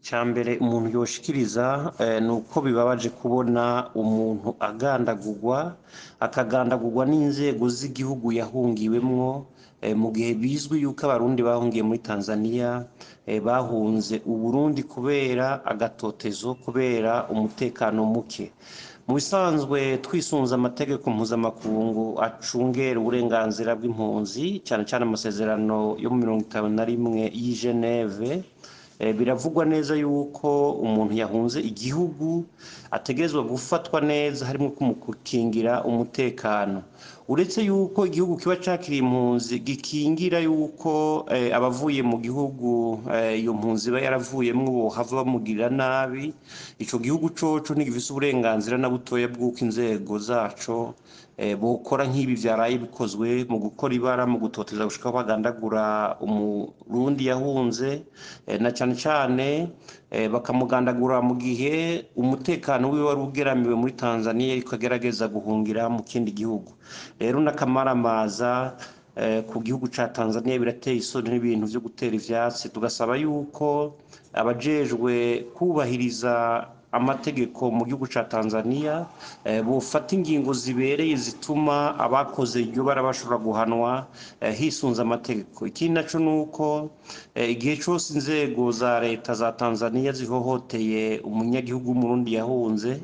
Ica mbere umuntu yoshikiriza ni uko bibabaje kubona umuntu agandagurwa, akagandagurwa n'inzego z'igihugu yahungiwemwo, mu gihe bizwi yuko abarundi bahungiye muri Tanzania bahunze Uburundi kubera agatotezo, kubera umutekano muke. Mu bisanzwe twisunze amategeko mpuzamakungu acungera uburenganzira bw'impunzi, cane cane amasezerano yo mu mirongo itanu na rimwe y'i Geneve, biravugwa neza yuko umuntu yahunze igihugu ategerezwa gufatwa neza harimwo kumukingira umutekano. Uretse yuko igihugu kiba cakiriye impunzi gikingira yuko abavuye mu gihugu iyo mpunzi iba yaravuyemwo bohava bamugirira nabi, ico gihugu coco ntigifise uburenganzira na butoya bw'uko inzego zaco bokora nk'ibi vyaraye bikozwe mu gukora ibara, mu gutoteza gushika aho bagandagura umurundi yahunze, na cane cane bakamugandagura mu gihe umutekano wiwe wari ugeramiwe muri Tanzania ariko agerageza guhungira mu kindi gihugu. Rero n'akamaramaza ku gihugu ca Tanzania birateye isoni n'ibintu vyo gutera ivyatsi, tugasaba yuko abajejwe kwubahiriza amategeko mu gihugu ca Tanzania bofata ingingo zibereye zituma abakoze iryo bara bashobora guhanwa hisunze amategeko. Ikindi naco nuko igihe cose inzego za leta za Tanzania zihohoteye umunyagihugu w'umurundi yahunze,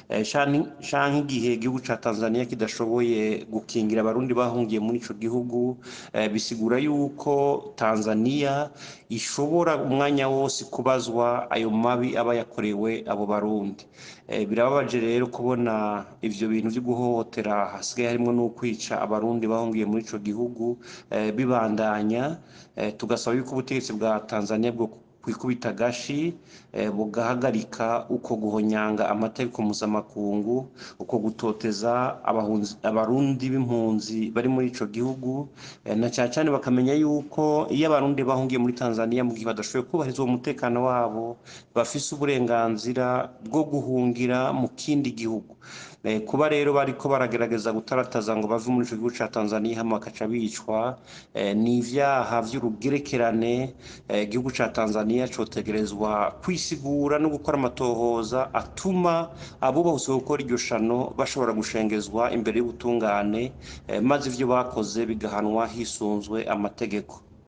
canke igihe igihugu ca Tanzania kidashoboye gukingira abarundi bahungiye muri ico gihugu, bisigura yuko Tanzania ishobora umwanya wose kubazwa ayo mabi aba yakorewe abo barundi. Birababaje rero kubona ivyo bintu vyo guhohotera hasigaye harimwo n'ukwica abarundi bahungiye muri ico gihugu bibandanya, tugasaba yuko ubutegetsi bwa Tanzania bwokwikubita agashi bugahagarika uko guhonyanga amategeko mpuzamakungu, uko gutoteza abarundi b'impunzi bari muri ico gihugu, na cane cane bakamenya yuko iyo abarundi bahungiye muri Tanzania mu gihe badashoboye kwubahiriza uwo mutekano wabo, bafise uburenganzira bwo guhungira mu kindi gihugu. Kuba rero bariko baragerageza gutarataza ngo bave muri ico gihugu ca Tanzania hama bakaca bicwa, ni ivyaha vy'urugerekerane, igihugu ca Tanzania cotegerezwa kwisigura no gukora amatohoza atuma abubahutse gukora iryo shano bashobora gushengezwa imbere y'ubutungane, maze ivyo bakoze bigahanwa hisunzwe amategeko.